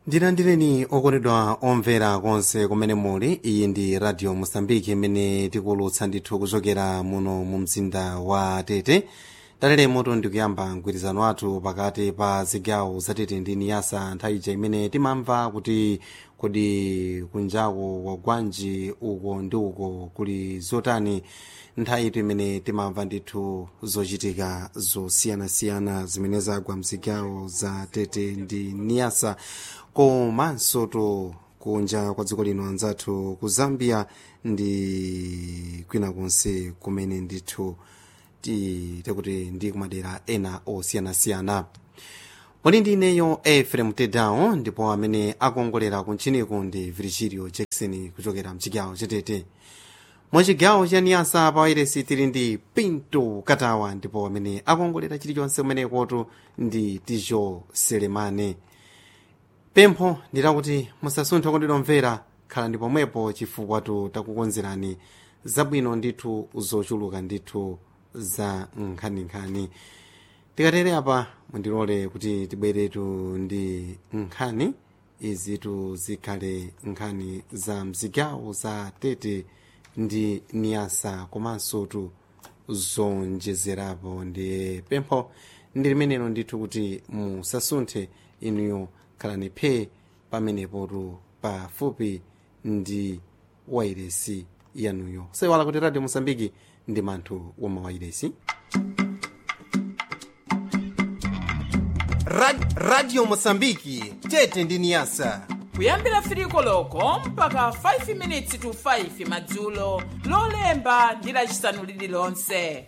ndilandireni okondedwa omvera konse kumene muli iyi ndi radio mosambiki imene tikulutsa ndithu kuchokera muno mu mzinda wa tete talelemoto ndikuyamba mgwirizano wathu pakati pa zigawo za tete ndi niyasa nthawi ija imene timamva kuti kodi kunjako kwa gwanji uko ndi uko kuli zotani nthawi itu imene timamva ndithu zochitika zosiyanasiyana zimene zagwa mzigawo za tete ndi niyasa komanso to kunja kwa dziko lino anzathu ku zambia ndi kwina konse kumene ndithu tikuti ndi kumadera ena osiyanasiyana muli ndi ineyo efrem tedao ndipo amene akuongolera kuntchiniku ndi virgilio jackson kuchokera mchigawo chatete mwachigawo cha niyasa pa wairesi tili ndi pinto katawa ndipo amene akuongolera chilichonse kumenekotu ndi tijo selemane pempho ndilakuti musasunthe okondedwa omvera khala ndi pomwepo chifukwa takukonzerani zabwino ndithu zochuluka ndithu za nkhaninkhani tikatere apa mundilole kuti tibweretu ndi nkhani izitu zikhale nkhani za mzigawo za tete ndi niyasa komanso tu zonjezerapo ndi pempho ndi limenelo ndithu kuti musasunthe inuyo khalani phe pamenepotu pafupi ndi wairesi yanuyo saiwala kuti radio mosambiki ndi manthu woma wairesi Rad, radio mosambiki tete ndi niyasa kuyambira firiko loko mpaka 5 minutes to 5 madzulo lolemba ndi lacisanu lililonse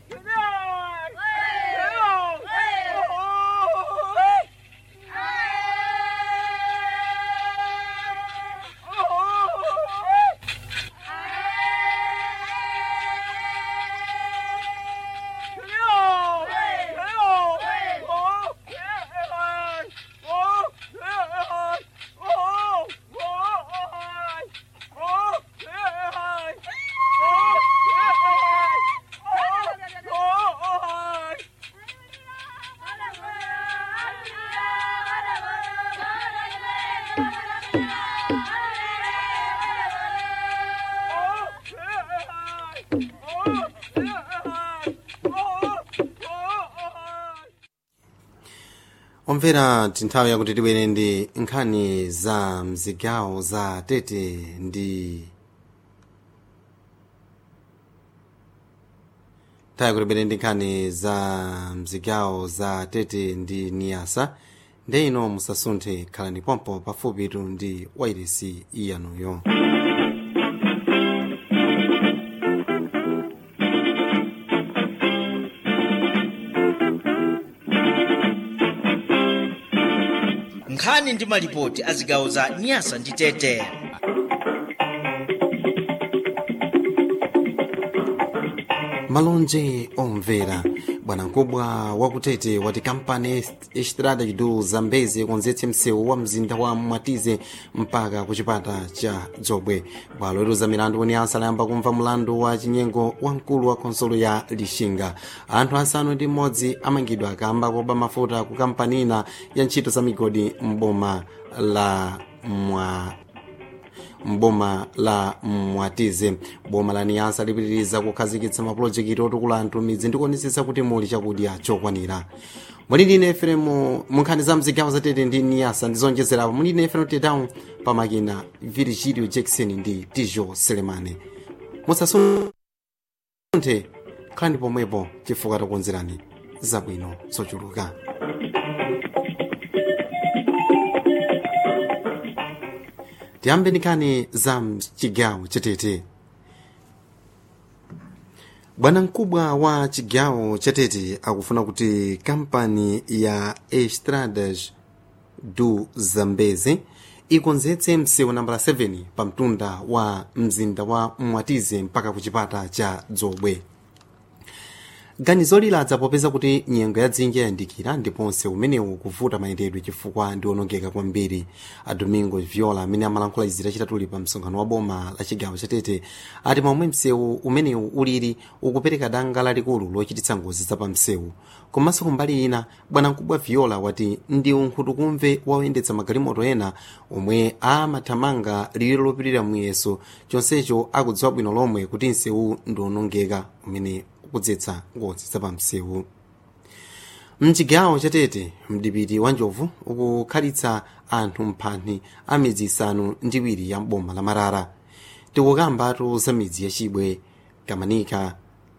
omvera tinthawi yakuti tibwere ndi nkhani za mzigawo za tete ndi nthawi yakuti tibwere ndi nkhani za mzigawo za tete ndi niyasa nde ino musasunthe khalani pompo pafupitu ndi wairesi iyanuyo nkhani ndi malipoti a zigawo za nyasa ndi tete malonje omvera bwanamkubwa wakutete wati kampani estrada chidu zambezi konzetse msewu wa mzinda wa mwatize mpaka ku chipata cha dzobwe bwalo liluza milandu kuniyasa layamba kumva mlandu wa chinyengo wa mkulu wa khonsolo ya lixinga anthu asanu ndi mmodzi amangidwa akamba koba mafuta ku kampani ina ya ntchito za migodi mboma la mwa mboma la mwatize boma la niyasa lipitiriza kukhazikitsa mapulojekiti otukula anthu midzi ndikuonetsetsa kuti muli chakudya chokwanira muli ndine eferemu munkhani za mzigawo zatete ndi niyasa ndizonjezerapo muli ndine eferemu tedown pamakina virgilio jackson ndi tijo selemane musasunthe khalani pomwepo chifukwa takukonzerani zabwino zochuluka tiyambe nkhani za chigawo chatete bwanamkubwa wa chigawo chatete akufuna kuti kampani ya estradas du zambezi ikonzetse msewu nambala 7 pa mtunda wa mzinda wa mwatize mpaka ku chipata cha dzobwe ganizo liladza popeza kuti nyengo ya dzinja yayandikira ndiponse umenewu kuvuta mayendedwe chifukwa ndi onongeka kwambiri a domingo viola amene amalankhula izi lachitatu pa msonkhano wa boma la chigawo chatete ati momwe msewu umenewu ulili ukupereka danga lalikulu lochititsa ngozi za pa msewu komanso kumbali ina bwanamkubwa viola wati ndi unkhutukumve woyendetsa magalimoto ena omwe amathamanga liwiro lopirira muyeso chonsecho akudziwa bwino lomwe kuti msewu ndi onongeka umene ukudzetsa ngozi za pa msewu mchigawo chatete mdipiti wa njovu ukukhalitsa anthu mphanthi a midzi isanu ndi iwiri ya mboma la marara tikukambatu za midzi yachibwe kamanika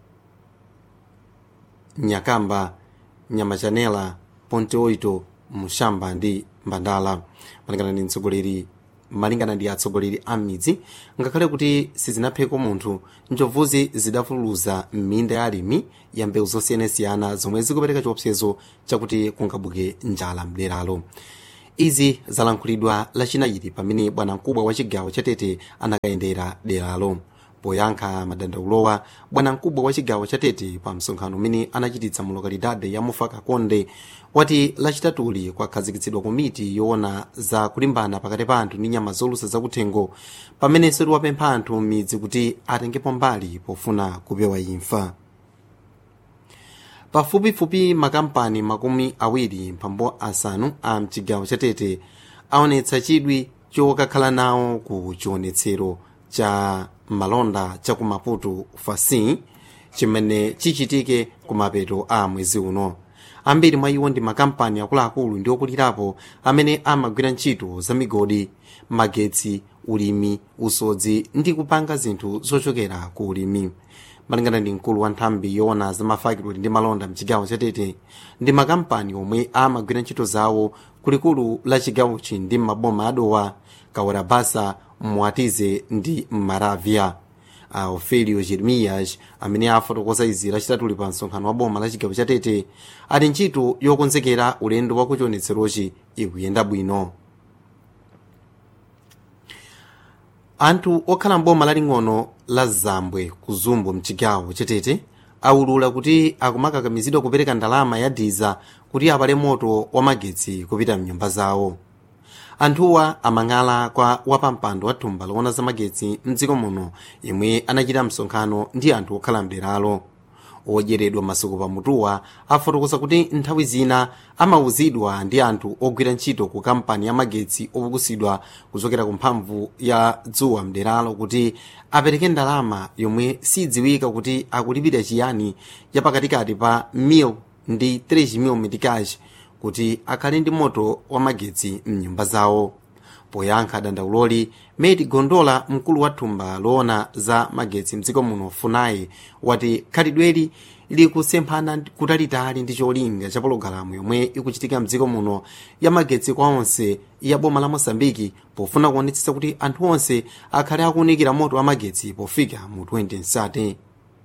nyakamba nyamachanela ponte oito mushamba ndi mbandala malingana ndi mtsogoleri malingana ndi atsogoleri a midzi ngakhale kuti sizinapheko munthu njovuzi zidafuluza m'minda ya alimi ya mbewu zosiyanasiyana zomwe zikupereka chiopsezo chakuti kungabuke njala mderalo izi zalankhulidwa lachinayiri pamene bwanamkubwa wa chigawo chatete anakayendera deralo poyankha madandaulowa bwanamkubwa wa chigawo chatete pa msonkhano umene anachititsa mu lokalidade ya mufaka konde wati lachitatuli kwakhazikitsidwa komiti yoona za kulimbana pakati pa anthu ndi nyama zolusa zakuthengo pamenenso tiwapempha anthu m'midzi kuti atengepo mbali pofuna kupewa imfa pafupifupi makampani makumi awiri mphambo asanu a mchigawo chatete aonetsa chidwi chokakhala nawo ku chionetsero cha malonda cha ku maputo fasi chimene chichitike kumapeto a mwezi uno ambiri mwa iwo ndi makampani akuluakulu ndi okulirapo amene amagwira ntchito za migodi magetsi ulimi usodzi ndi kupanga zinthu zochokera ku ulimi malingana ndi mkulu wa nthambi yoona za mafakitoli ndi malonda mchigawo chatete ndi makampani omwe amagwira ntchito zawo kulikulu la chigawochi ndi maboma adowa kawarabasa mwatize ndi maravya a ofelio jeremias amene afotokoza izi lachitatuli pa msonkhano wa boma la chigawo chatete ali ntchito yokonzekera ulendo wa kuchionetserochi ikuyenda bwino anthu okhala mboma laling'ono la zambwe ku zumbu mchigawo chatete aulula kuti akumakakamizidwa kupereka ndalama ya diza kuti apale moto wa magetsi kupita mnyumba zawo anthuwa amang'ala kwa wapampando wa thumba loona za magetsi mdziko muno yemwe anachita msonkhano ndi anthu okhala mderalo odyeredwa masuku pamutuwa afotokoza kuti nthawi zina amauzidwa ndi anthu ogwira ntchito ku kampani ya magetsi opukusidwa kuchokera ku mphamvu ya dzuwa mderalo kuti apereke ndalama yomwe sidziwika kuti akulipira chiyani yapakatikati pa mil ndi 3 mil metikaji kuti akhale ndi moto wa magetsi mnyumba zawo poyankha dandauloli medi gondola mkulu wa thumba loona za magetsi mdziko muno funai wati khalidweli likusemphana kutalitali ndi cholinga cha pologalamu yomwe ikuchitika mdziko muno ya magetsi kwa onse ya boma la mosambiki pofuna kuonetsetsa kuti anthu onse akhale akuunikira moto wa magetsi pofika mu 2030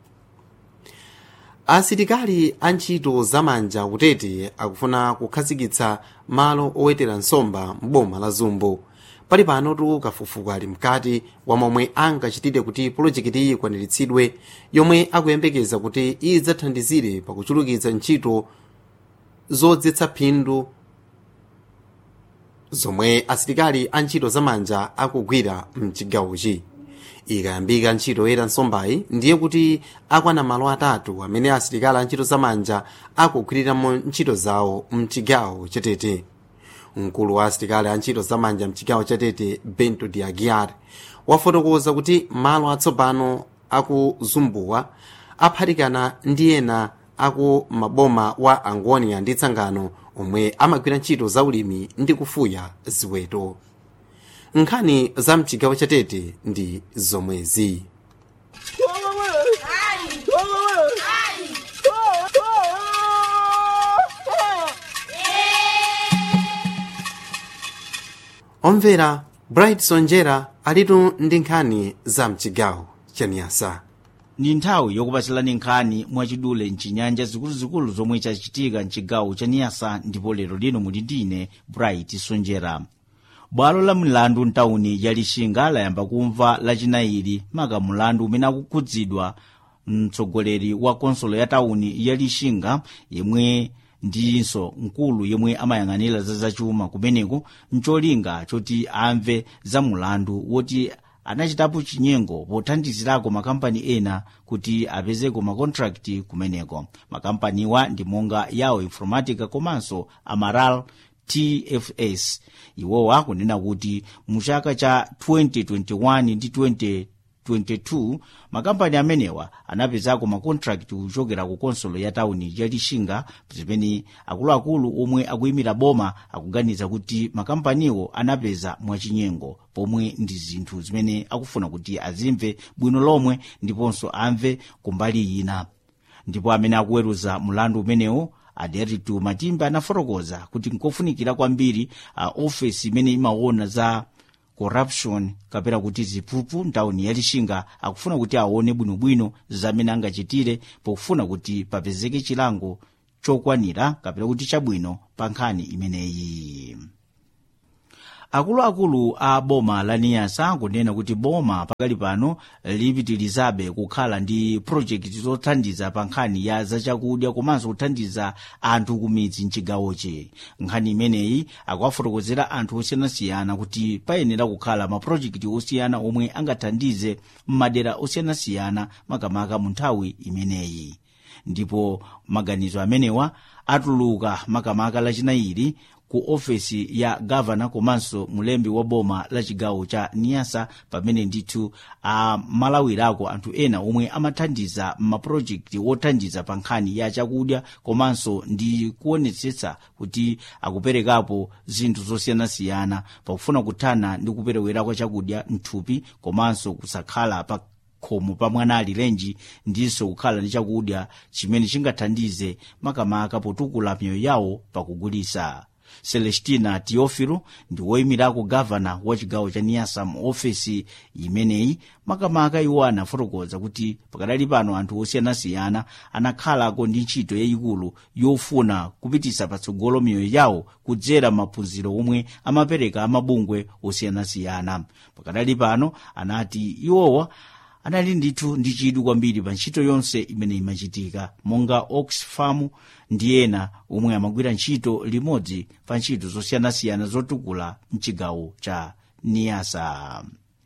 asilikali a ntchito zamanja kutete akufuna kukhazikitsa malo owetera nsomba mboma la zumbo pali panotu kafukufuku ali mkati wa momwe angachitire kuti pulojekiti iyi ikwaniritsidwe yomwe akuyembekeza kuti idzathandizire pakuchulukitsa ntchito zodzetsa phindu zomwe asilikali a ntchito zamanja akugwira mchigawochi ikayambika ntchito yoyera nsombayi ndiye kuti akwana malo atatu amene asilikali a ntchito zamanja akugwiriramo ntchito zawo mchigawo chatete mkulu wa asilikali a ntchito zamanja mchigawo chatete bento de aguiar wafotokoza kuti malo atsopano aku zumbuwa aphatikana ndi ena aku maboma wa angonia ndi tsangano omwe amagwira ntchito za ulimi ndi kufuya ziweto nkhani za mchigawo chatete ndi zomwezi omvera bright sonjera alitu ndi nkhani za mchigawo cha niyasa ndi nthawi yokupatsilani nkhani mwachidule mchinyanja zikuluzikulu zomwe chachitika mchigawo cha niyasa ndipo lero lino muli ndine bright sonjera bwalo la milandu mtawuni ya lixinga layamba kumva lachinayiri maka mulandu umene akukhudzidwa mtsogoleri wa konsolo ya tawuni ya lixinga yemwe ndinso mkulu yemwe amayang'anira za zachuma kumeneko mcholinga choti amve za mulandu woti anachitapo chinyengo pothandizirako makampani ena kuti apezeko makontrakti kumeneko makampaniwa ndi monga yawo informatica komanso amaral tfs iwowa kunena kuti mu chaka cha 2021 ndi 2022 makampani amenewa anapezako makontrakti kuchokera ku konsolo ya tawuni ya lixinga zimene akuluakulu omwe akuyimira boma akuganiza kuti makampaniwo anapeza mwachinyengo pomwe ndi zinthu zimene akufuna kuti azimve bwino lomwe ndiponso amve kumbali ina ndipo amene akuweruza mulandu umenewo aderitu matimba anafotokoza kuti nkofunikira kwambiri uh, ofesi imene imaona za corruption kapena kuti ziphuphu ntawuni ya lixinga akufuna kuti aone bwinobwino zamene angachitire pofuna kuti papezeke chilango chokwanira kapena kuti chabwino pa nkhani imeneyi akuluakulu a boma la niyasa kunena kuti boma pakali pano lipitirizabe kukhala ndi projekiti zothandiza pa nkhani ya zachakudya komanso kuthandiza anthu kumidzi mchigawochi nkhani imeneyi akuwafotokozera anthu osiyanasiyana kuti payenera kukhala mapurojekiti osiyana omwe angathandize m'madera osiyanasiyana makamaka mu nthawi imeneyi ndipo maganizo amenewa atuluka makamaka lachinayiri ku ofesi ya gavana komanso mulembi wa boma la chigawo cha niyasa pamene ndithu amalawirako anthu ena omwe amathandiza mapurojekiti wothandiza pa nkhani ya chakudya komanso ndi kuonetsetsa kuti akuperekapo zinthu zosiyanasiyana pakufuna kuthana ndi kuperewera kwa chakudya mthupi komanso kusakhala pa khomo pa mwana alirenji ndinso kukhala ndi chakudya chimene chingathandize makamaka potukula miyoyo yawo pakugulisa celestina teofilo ndi woyimirako gavana wa chigawo cha niyasa mu ofesi imeneyi makamaka iwo anafotokoza kuti pakadali pano anthu osiyanasiyana anakhalako ndi ntchito yayikulu yofuna kupitisa patsogolo miyoyo yawo kudzera maphunziro omwe amapereka amabungwe osiyanasiyana pakadali pano anati iwowa anali ndithu ndi chidwi kwambiri pa ntchito yonse imene imachitika monga oxfam ndi ena omwe amagwira ntchito limodzi pa ntchito zosiyanasiyana zotukula mchigawo cha niyasa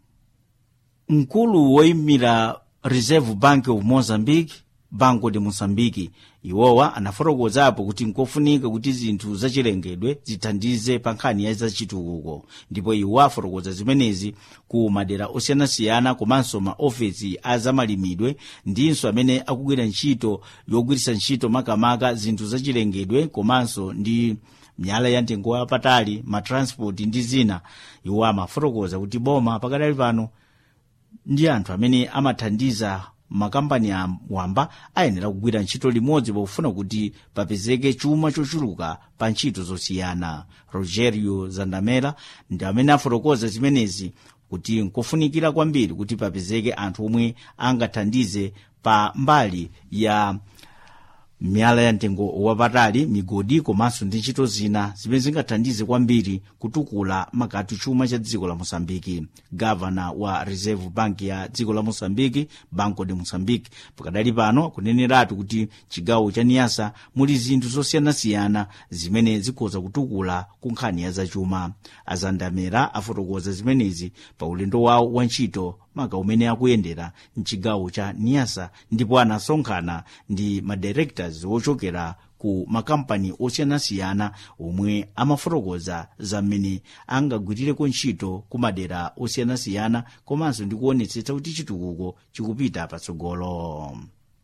mkulu woyimira reserve bank of mozambique banco de moçambique iwowa anafotokozapo kuti nkofunika kuti zinthu zachilengedwe zithandize pa nkhani ya zachitukuko ndipo iwo afotokoza zimenezi ku madera osiyanasiyana komanso maofesi a zamalimidwe ndinso amene akugwira ntchito yogwiritsa ntchito makamaka zinthu zachilengedwe komanso ndi miyala ya mtengo wapatali matransport ndi zina iwo amafotokoza kuti boma pakadali pano ndi anthu amene amathandiza makampani wamba ayenera kugwira ntchito limodzi pofuna kuti papezeke chuma chochuluka pa ntchito zosiyana rogerio zandamela ndi amene afotokoza zimenezi kuti nkofunikira kwambiri kuti papezeke anthu omwe angathandize pa mbali ya miyala ya mtengo wapatali migodi komanso ndi ntchito zina zimene zingathandize kwambiri kutukula makati chuma cha dziko la mosambiki gavana wa reserve bank ya dziko la mosambiki banco de mosambiki pakadali pano kuneneratu kuti chigawo cha niyasa muli zinthu zosiyanasiyana zimene zikhoza kutukula ku nkhani ya zachuma azandamera afotokoza zimenezi pa ulendo wawo wa ntchito maka umene akuyendera mchigawo cha niyasa ndipo anasonkhana ndi madirectors ochokera ku makampani osiyanasiyana omwe amafotokoza za mmene angagwirireko ntchito ku madera osiyanasiyana komanso ndi kuonetsetsa kuti chitukuko chikupita patsogolo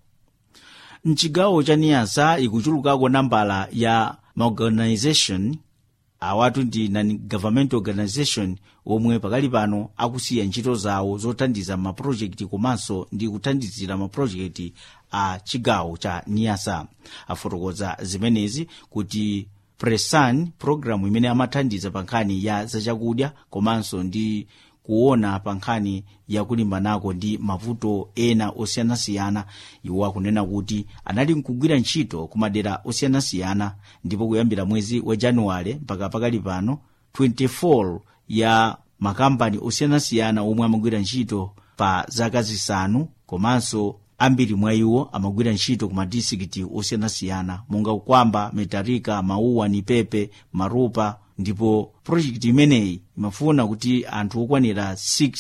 mchigawo cha niyasa ikuchulukako nambala ya maorganization awatu ndi non-government organization omwe pakali pano akusiya ntchito zawo zothandiza mapurojekiti komanso ndi kuthandizira mapurojekiti a chigawo cha niyasa afotokoza zimenezi kuti presan programu imene amathandiza pa nkhani ya zachakudya komanso ndi kuona pa nkhani yakulimbanako ndi mavuto ena osiyanasiyana iwo akunena kuti anali nkugwira ntchito ku madera osiyanasiyana ndipo kuyambira mwezi wa januwale mpaka pakali pano 24 ya makampani osiyanasiyana omwe amagwira ntchito pa zaka zisanu komanso ambiri mwa iwo amagwira ntchito ku madistrikiti osiyanasiyana monga ukwamba metarika mauwa nipepe marupa ndipo projekiti imeneyi imafuna kuti anthu okwanira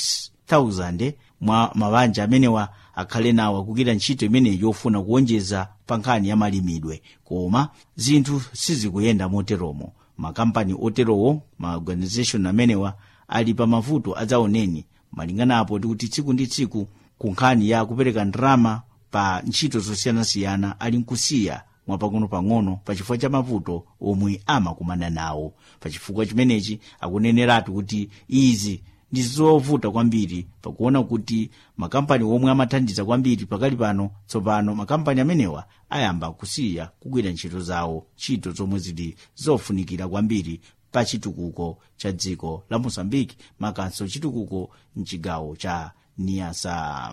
6000 mwa mabanja amenewa akhale nawo akugwira ntchito imeneyi yofuna kuwonjeza pa nkhani ya malimidwe koma zinthu sizikuyenda moteromo makampani oterowo ma organization amenewa ali pa mavuto adzaoneni malinganapo tikuti tsiku ndi tsiku ku nkhani ya kupereka ndalama pa ntchito zosiyanasiyana ali nkusiya mwapang'ono-pang'ono pachifukwa cha mavuto omwe amakumana nawo pachifukwa chimenechi akuneneratu kuti izi ndi zovuta kwambiri pakuona kuti makampani omwe amathandiza kwambiri pakali pano tsopano makampani amenewa ayamba kusiya kugwira ntchito zawo ntchito zomwe zili zofunikira kwambiri pa chitukuko cha dziko la mozambiki makanso chitukuko mchigawo cha niasa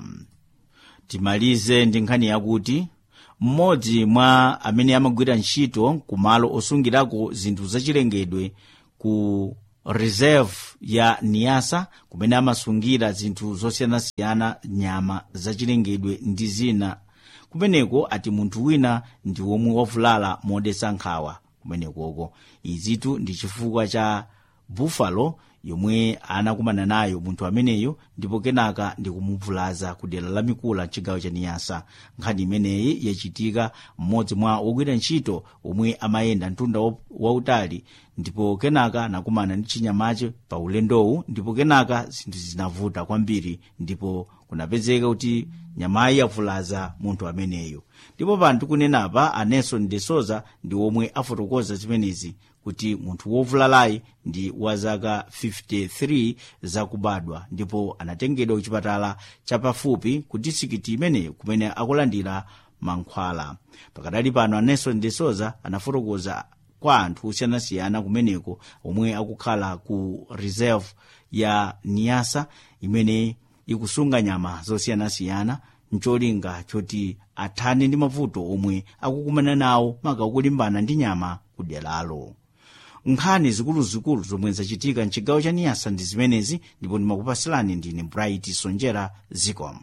timalize ndi nkhani yakuti mmodzi mwa amene amagwira ntchito ku malo osungirako zinthu zachilengedwe ku reserve ya niasa kumene amasungira zinthu zosiyanasiyana nyama zachilengedwe ndi zina kumeneko ati munthu wina ndi womwe wavulala modetsa nkhawa kumenekoko izitu ndi chifukwa cha buffalo yomwe anakumana nayo munthu ameneyo ndipo kenaka ndi kumuvulaza ku dera la mikula mchigawo cha niyasa nkhani imeneyi yachitika mmodzi mwa wogwira ntchito omwe amayenda mtunda wautali ndipo kenaka anakumana ndi chinyamache pa ulendowu ndipo kenaka zinthu zinavuta kwambiri ndipo kunapezeka kuti nyamayi yavulaza munthu ameneyo ndipo pano tikunenapa a nelson de souza ndi omwe afotokoza zimenezi kuti munthu wovulalayi ndi wa zaka 53 zakubadwa ndipo anatengedwa kuchipatala chapafupi ku disikiti imeneyo kumene akulandira mankhwala pakadali pano a nelson de souza anafotokoza kwa anthu osiyanasiyana kumeneko omwe akukhala ku reserve ya niasa imene ikusunga nyama zosiyanasiyana mcholinga choti athane ndi mavuto omwe akukumana nawo maka kulimbana ndi nyama kuderalo nkhani zikuluzikulu zomwe zachitika mchigawo cha niyasa ndi zimenezi ndipo ndimakupasilani ndine bright sonjera zicom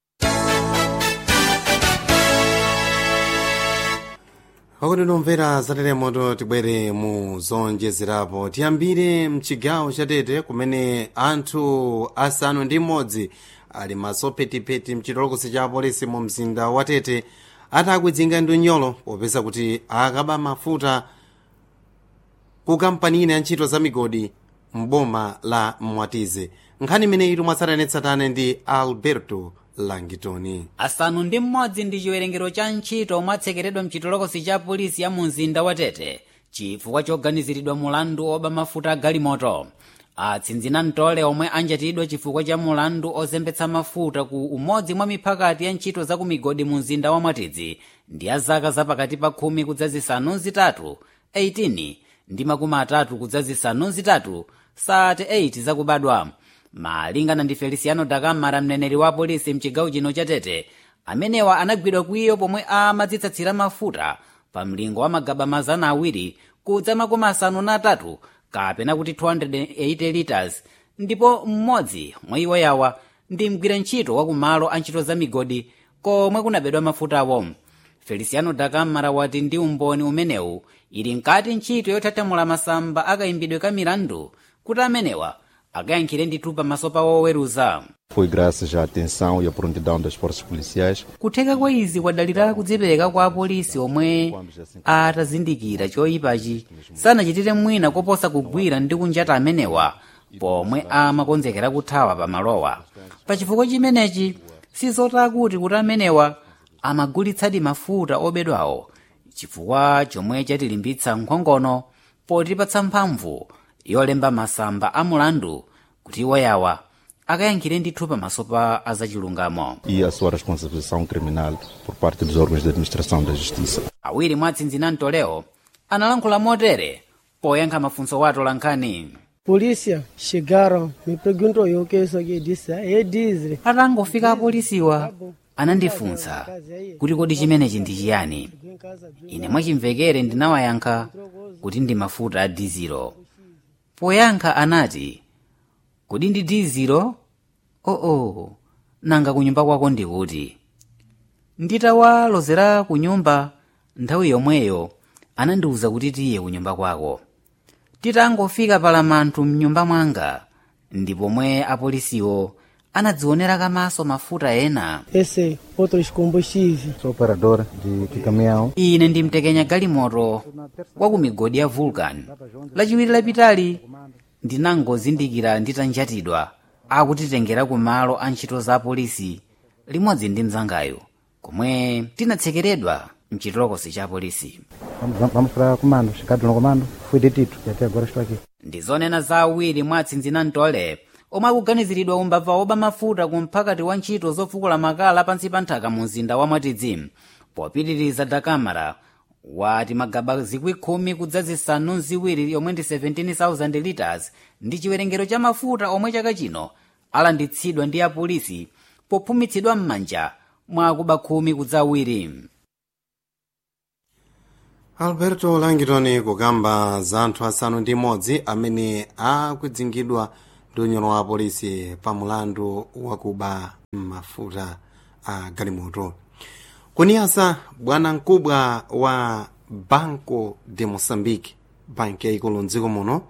pakuti tomvera zateremoto tibwere mu zonjezerapo tiyambire mchigawo chatete kumene anthu asanu ndi mmodzi ali masopetipeti mchitolokosi cha polisi mu mzinda wa tete atakwidzinga ndi unyolo popeza kuti akaba mafuta ku kampani ina ya ntchito za migodi mboma la mwatize nkhani imeneyi tomwatsatanetsatane ndi alberto langitoni asanu ndi mmodzi ndi chiwerengero cha ntchito omwe atsekeredwa mchitolokosi cha polisi ya mu mzinda wa tete chifukwa choganiziridwa mulandu oba mafuta agalimoto atsinzina mtole omwe anjatidwa chifukwa cha mulandu ozembetsa mafuta ku umodzi mwa miphakati ya ntchito za ku migodi mu mzinda wa mwatidzi ndi ya zaka zapakati pa khumi kudza zisanu zitatu 18 ndi makumi atatu kudza zisanu zitatu 38 zakubadwa malingana ndi feliciano dakamara mneneri wa polisi mchigawo chino cha tete amenewa anagwidwa kwiyo pomwe amadzitsatsira mafuta pa mlingo wa magaba mazana awiri kudza makumi asanu na atatu kapena kuti 280 liters ndipo mmodzi mwa iwo yawa ndi mgwira ntchito wa kumalo a ntchito za migodi komwe kunabedwa mafutawo feliciano dakamara wati ndi umboni umenewu ili nkati ntchito yothatamula masamba akayimbidwe ka milandu kuti amenewa akayankhire ndithu pamaso pa woweruza Foi graças à atenção e à prontidão das forças policiais kutheka kwa izi kwadalira kudzipereka kwa apolisi omwe atazindikira choyipachi sanachitire mwina koposa kugwira ndi kunjata amenewa pomwe amakonzekera kuthawa pamalowa pachifukwa chimenechi sizota kuti kuti amenewa amagulitsadi mafuta obedwawo chifukwa chomwe chatilimbitsa nkhongono potipatsa mphamvu yolemba masamba a mulandu kuti iwo yawa akayankhire ndithu pamaso pa azachilungamo e a sua responsabilização criminal por parte dos órgãos de administração da justiça. awiri mwa atsinzina mtoleo analankhula motere poyankha mafunso wa atolankhani Polícia chegaram, me perguntou eu o que é isso aqui, disse, é diesel. atangofika apolisiwa anandifunsa kuti kodi chimenechi ndi chiyani ine mwachimvekere ndinawayankha kuti ndi mafuta a dizilo poyankha anati kodi ndi dizilo oo nanga kunyumba kwako ndi kuti nditawalozera ku nyumba nthawi yomweyo anandiwuza kuti tiye ku nyumba kwako titangofika palamanthu mnyumba mwanga ndi pomwe apolisiwo anadzionera kamaso mafuta ena esse outros combustíveis. Sou operador de, de caminhão. ine ndimtekenya galimoto wa ku migodi ya vulcan lachiwiri lapitali ndinangozindikira nditanjatidwa akutitengera ku malo a ntchito za polisi limodzi ndi mzangayo komwe tinatsekeredwa mchitolokosi cha polisi Vamos, vamos para comando. Chegado no comando, fui detido e até agora estou aqui. ndizonena za awiri mwa atsinzina mtole omwe akuganiziridwa umbava oba mafuta ku mphakati wa ntchito zofukula makala pansi pa nthaka mu mzinda wa mwatidzi popitiriza dakamara wati magaba zikwi khumi kudza zisanu ziwiri yomwe ndi 17,000 liters ndi chiwerengero cha mafuta omwe chaka chino alanditsidwa ndi apolisi pophumitsidwa m'manja mwa akuba khumi kudza awiri alberto langitoni kukamba za anthu asanu ndi imodzi amene akudzingidwa ndi unyolo wa polisi pa mulandu wakuba mafuta a galimoto kuniyasa bwana mkubwa wa banco de moçambique banki yayikulu mdziko muno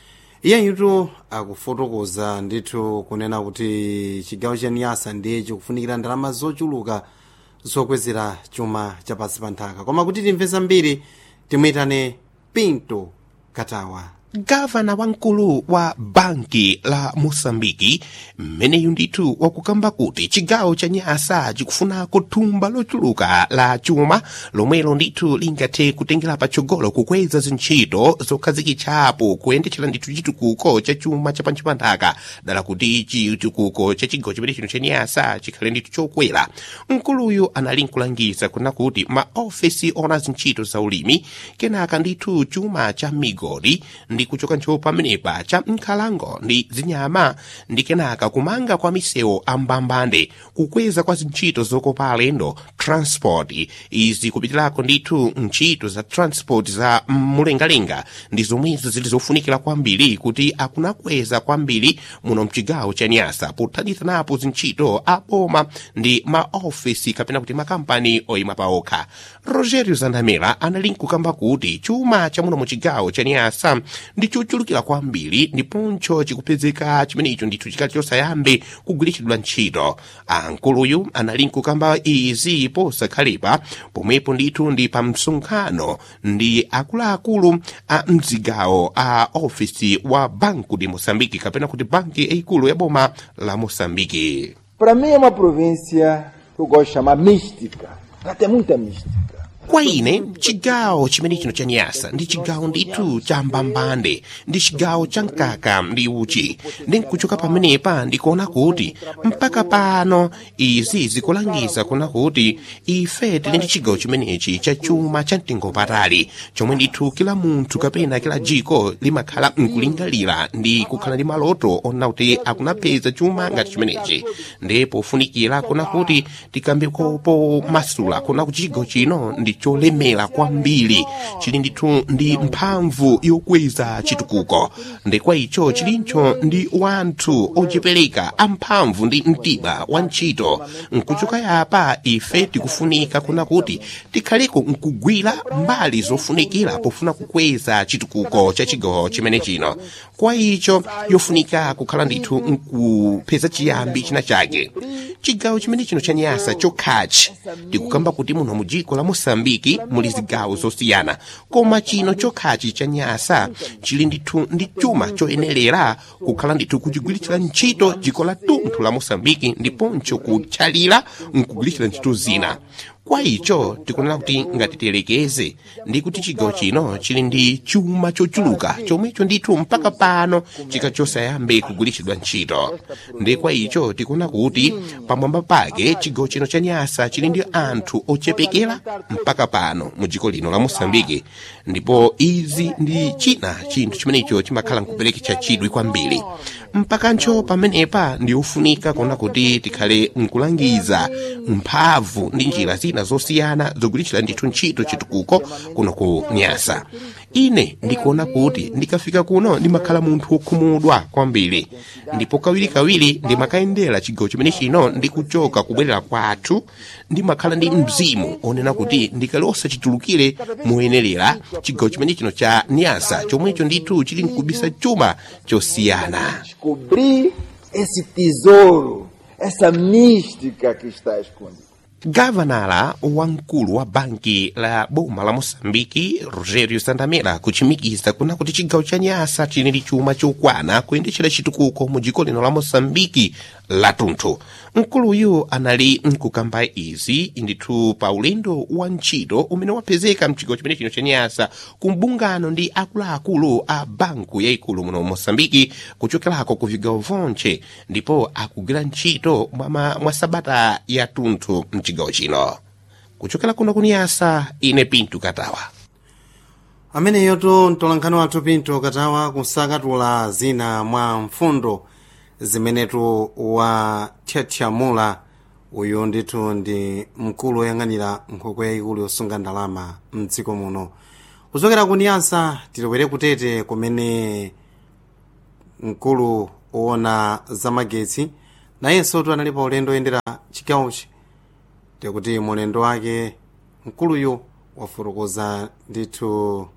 iyeyitu akufotokoza ndithu kunena kuti chigawo cha niyasa ndiye chikufunikira ndalama zochuluka zokwezera chuma chapansi pa nthaka koma kuti timve zambiri timuyitane pinto katawa gavana wamkulu wa banki la moçambiki mmeneyu ndithu wakukamba kuti chigawo cha nyasa chikufunako thumba lochuluka la chuma lomwelo ndithu lingathe kutengera patsogolo kukweza zintchito zokhazikitsapo kuyendetsera ndithu chitukuko cha chuma cha pansi pa nthaka dala kuti chitukuko cha chigawo chimene chino cha nyasa chikhale ndithu chokwera mkuluyu anali nkulangiza kuna kuti maofesi ona zintchito za ulimi kenaka ndithu chuma cha migodi ndi kuchoka ntchito pamenepa cha nkhalango ndi zinyama ndi kenaka kumanga kwa misewu ambambande kukweza kwa zintchito zokopa alendo transport izi kupitirako ndithu ntchito za transport za mlengalenga ndi zomwezo zili zofunikira kwambiri kuti akunakweza kwambiri muno mchigawo cha nyasa pothandizanapo zintchito aboma ndi maofisi kapena kuti makampani oyima paokha rogerio zandamela anali nkukamba kuti chuma cha muno muchigawo cha nyasa ndi chochulukira kwambiri ndiponso chikupezeka chimenecho ndithu chikati chosayambe kugwiritsidwa ntchito ankuluyu anali nkukamba izi posakhalepa pomwepo ndithu ndi pa msonkhano ndi akuluakulu a mzigawo a ofisi wa banco de moçambique kapena kuti banki yayikulu ya boma la moçambique Para mim é uma província que eu gosto de chamar mística. Ela tem muita mística. kwa ine chigawo chimene chino cha nyasa ndi chigawo ndithu cha mbambande ndi chigawo cha mkaka ndi uchi ndi nkuchoka pamenepa ndikuona kuti mpaka pano izi zikulangiza kuna kuti ife tili ndi chigawo chimenechi cha chuma cha mtengo patali chomwe ndithu kila munthu kapena kila jiko limakhala nkulingalira ndi kukhala ndi maloto ona kuti akunapeza chuma ngati chimenechi ndi pofunikira kuna kuti tikambe kopo masula kuna kuti chigawo chino ndi cholemera kwambiri chili ndithu ndi mphamvu yokweza chitukuko ndi kwa icho chilincho ndi wanthu ochipereka amphamvu ndi mtima wa ntchito nkuchoka yapa ife tikufunika kuna kuti tikhaleko nkugwira mbali zofunikira pofuna kukweza chitukuko cha chigawo chimene chino kwa icho yofunika kukhala ndithu nkupeza chiyambi china chake chigawo chimene chino cha nyasa chokhachi tikukamba kuti muno mu dziko la mosambiki muli zigawo zosiyana koma chino chokhachi cha nyasa chili ndithu ndi chuma choyenerera kukhala ndithu kuchigwiritsira ntchito dziko la tunthu la mosambiki ndiponso kutchalira nkugwiritsira ntchito zina kwa icho tikunena kuti ngati tiyerekeze ndi kuti chigawo chino chili ndi chuma chochuluka chomwecho ndithu mpaka pano chika chosayambe kugwiritsidwa ntchito ndi kwa icho tikuona kuti pamwamba pake chigawo chino cha nyasa chili ndi anthu ochepekera mpaka pano mu dziko lino la mosambiki ndipo izi ndi china chinthu chimenecho chimakhala nkupereketsa chidwi kwambiri mpakancho pamenepa ndi ofunika kuona kuti tikhale nkulangiza mphamvu ndi njira zina zosiyana zogwiritsira ndithu ntchito chitukuko kuno ku nyasa ine ndikuona kuti ndikafika kuno ndimakhala munthu wokhumudwa kwambiri ndipo kawirikawiri ndimakayendera chigawo chimene chino ndikuchoka kubwerera kwathu ndimakhala ndi mzimu onena kuti ndikalosa chitulukire moyenerera chigawo chimene chino cha nyasa chomwecho ndithu chili nkubisa chuma chosiyana Descobrir esse tesouro, essa mística que está escondida. gavanala wamkulu wa banki la boma la moçambike rogério sandamela kuchimikiza kuna kuti chigawo cha nyasa chili ndi chuma chokwana kuyendetsera chitukuko mu dziko lino la moçambike latunthu mkuluyu anali nkukamba izi ndithu pa ulendo wa ntchito umene wapezeka mchigawo chimene chino cha nyasa ku mbungano ndi akuluakulu a banku yayikulu muno moçambike kuchokerako ku vigawo vonse ndipo akugwira ntchito mwa, mwa sabata yatunthu mchigawo chino kuchokera kuno kuniyasa ine pinto katawa ameneyoto mtolankhani wathu pinto katawa kusakatula zina mwa mfundo zimenetu wathyathyamula uyu ndithu ndi mkulu woyang'anira nkhokwe yayikulu yosunga ndalama mdziko muno kuchokera kuniyasa tilowere kutete kumene mkulu woona zamagetsi nayenso tu anali pa ulendo oyendera chigawochi tikuti mulendo wake mkuluyu wafotokoza ndithu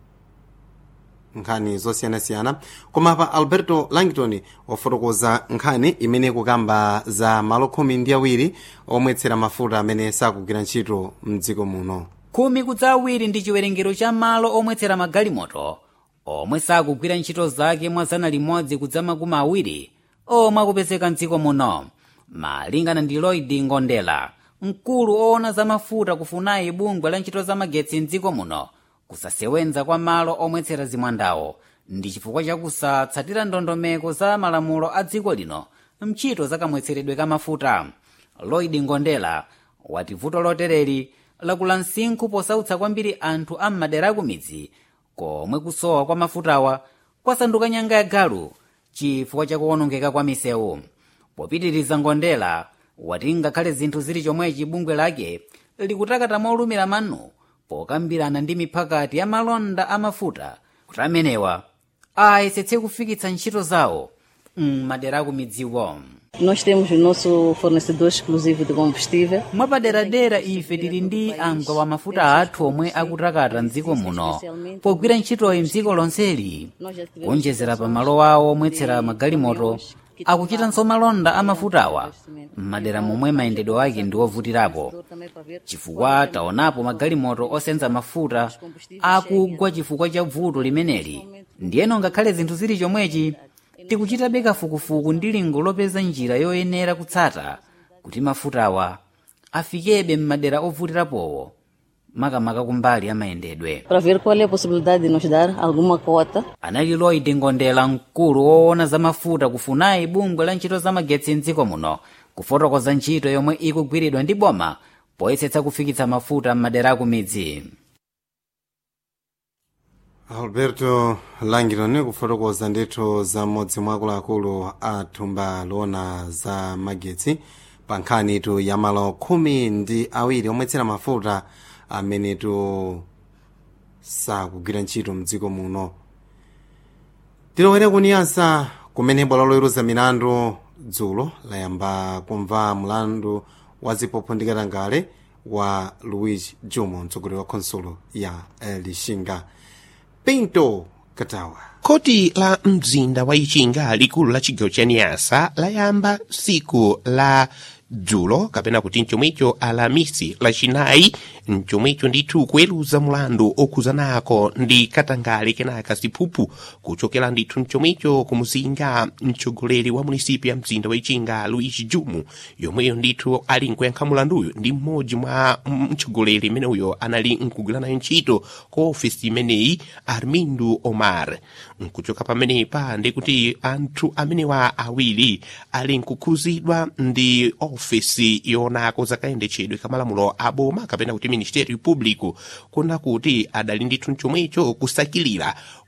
nkhani zosiyanasiyana koma pa alberto langton wafotokoza nkhani imene kukamba za malo khumi ndi awiri omwetsera mafuta amene sakugwira ntchito mdziko muno khumi kudza awiri ndi chiwerengero cha malo omwetsera magalimoto omwe sakugwira ntchito zake mwa zana limodzi kudza makumi awiri omwe akupezeka mdziko muno malingana ndi lloyd ngondela mkulu oona za mafuta kufunayi bungwe la ntchito za magetsi mdziko muno kusasewenza kwa malo omwetsera zimwandawo ndi chifukwa chakusatsatira ndondomeko za malamulo a dziko lino mchito za kamwetseredwe ka mafuta lloyd ngondela wati vuto lotereri lakula msinkhu posautsa kwambiri anthu a m'madera akumidzi komwe kusowa kwa mafutawa kwasanduka nyanga ya galu chifukwa chakuwonongeka kwa misewu popitiriza ngondela wati ngakhale zinthu zili chomwechi bungwe lake likutakata molumira manu pokambirana ndi miphakati ya malonda amafuta kuti amenewa ayesetse kufikitsa ntchito zawo m'madera akumidziwo Nós temos o nosso fornecedor exclusivo de combustível. mwapaderadera ife tili ndi angwa wa mafuta athu omwe akutakata mdziko muno pogwira ntchitoyi mdziko lonseli kuonjezera pa malo awo omwetsera magalimoto akuchitanso malonda amafutawa m'madera momwe mayendedwe ake ndi ovutirapo chifukwa taonapo magalimoto osenza mafuta akugwa chifukwa cha vuto limeneli ndiyeno ngakhale zinthu zili chomwechi tikuchitabe kafukufuku ndi lingo lopeza njira yoyenera kutsata kuti mafutawa afikebe m'madera ovutirapowo makamaka kumbali ya mayendedwe Para ver qual é a possibilidade de nos dar alguma cota. anali lloyd ngondela mkulu woona za mafuta kufunayi bungwe la ntchito za magetsi mdziko muno kufotokoza ntchito yomwe ikugwiridwa ndi boma poyesetsa kufikitsa mafuta m'madera akumidzi alberto langton kufotokoza ndithu za mmodzi mwa akuluakulu a thumba loona za magetsi pa nkhanitu ya malo khumi ndi awiri omwetsera mafuta amenetu sakugwira ntchito mdziko muno tilowere kuniyasa kumene bwalo loweruza milandu dzulo layamba kumva mlandu wa ziphuphu ndi katangale wa luigi jumo mtsogoleri wa khonsolo ya lixinga pinto katawa khoti la mzinda wa ichinga likulu la chigawo cha niyasa layamba siku la dzulo kapena kuti mchomwecho alamisi lachinayi mchomwecho ndithu kuweruza mulandu okhuzanako ndi katangale kenaka ziphuphu kuchokera ndithu mchomwecho kumuzinga mtsogoleri wa munisipi ya mzinda wa ichinga luigi jumu yomweyo ndithu ali nkuyankha mulanduyu ndi mmodzi mwa mtsogoleri imeneuyo anali nkugwira nayo ntchito ku ofisi imeneyi armindu omar nkuchoka pamenepa ndikuti anthu amenewa awiri ali nkukhuzidwa ndi ofisi yonako zakayendetsedwe kamalamulo aboma kapena kuti ministério público kuna kuti adali ndithu mchomwecho kusakilira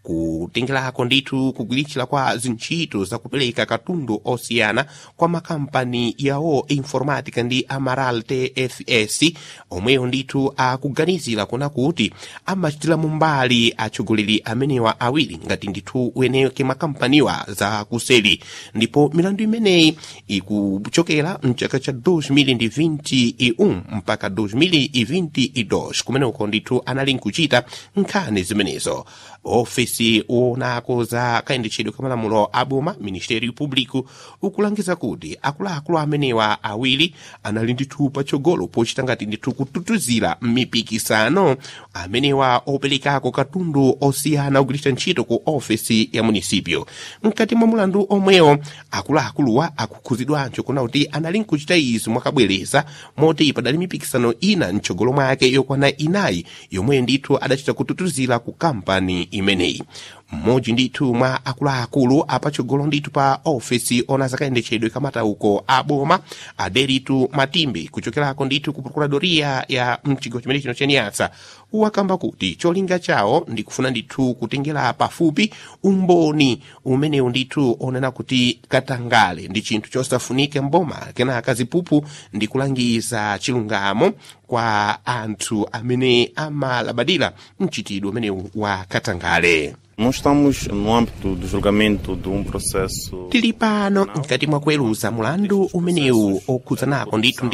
kutengerako ndithu kugwiritsa kwa zintchito zakupereka katundu osiyana kwa makampani yawo informatica ndi amaral tfs omweyo ndithu akuganizira kuna kuti amachitira mumbali atsogoleri amenewa awiri ngati ndithu weneke makampaniwa za kuseli ndipo milandu imeneyi ikuchokera mchaka cha 2021 mpaka 2022 kumeneko ndithu anali nkuchita nkhani zimenezo ofesi uonako za kayendetsedwe ka malamulo aboma ministério público ukulangiza kuti akuluakulu amenewa awiri anali ndithu patsogolo pochita ngati ndithu kututuzira mipikisano amenewa operekako katundu osiyana kugwiritsa ntchito ku ofesi ya munisipyo mkati mwa mulandu omwewo akuluakuluwa akukhuzidwanso kuna kuti anali nkuchita izi mwakabwereza moti padali mipikisano ina mtsogolo mwake yokwana inayi yomwe ndithu adachita kututuzira ku kampani imeneyi mmodzi ndithu mwa akuluakulu apatsogolo ndithu pa ofesi ona zakayendetsedwe kamatauko a boma aderitu matimbe kuchokerako ndithu ku procuradoria ya mchigawo chimene chino chaniyasa wakamba kuti cholinga chawo ndikufuna ndithu kutengera pafupi umboni umenewu ndithu onena kuti katangale ndi chinthu chosafunika mboma kenaka ziphuphu ndi kulangiza chilungamo kwa anthu amene amalabadira mchitidwe umenewu wa katangale Nós estamos no âmbito do julgamento de um processo tili pano mkati mwa kuweruza mulandu umenewu okhuzanako ndithu ndi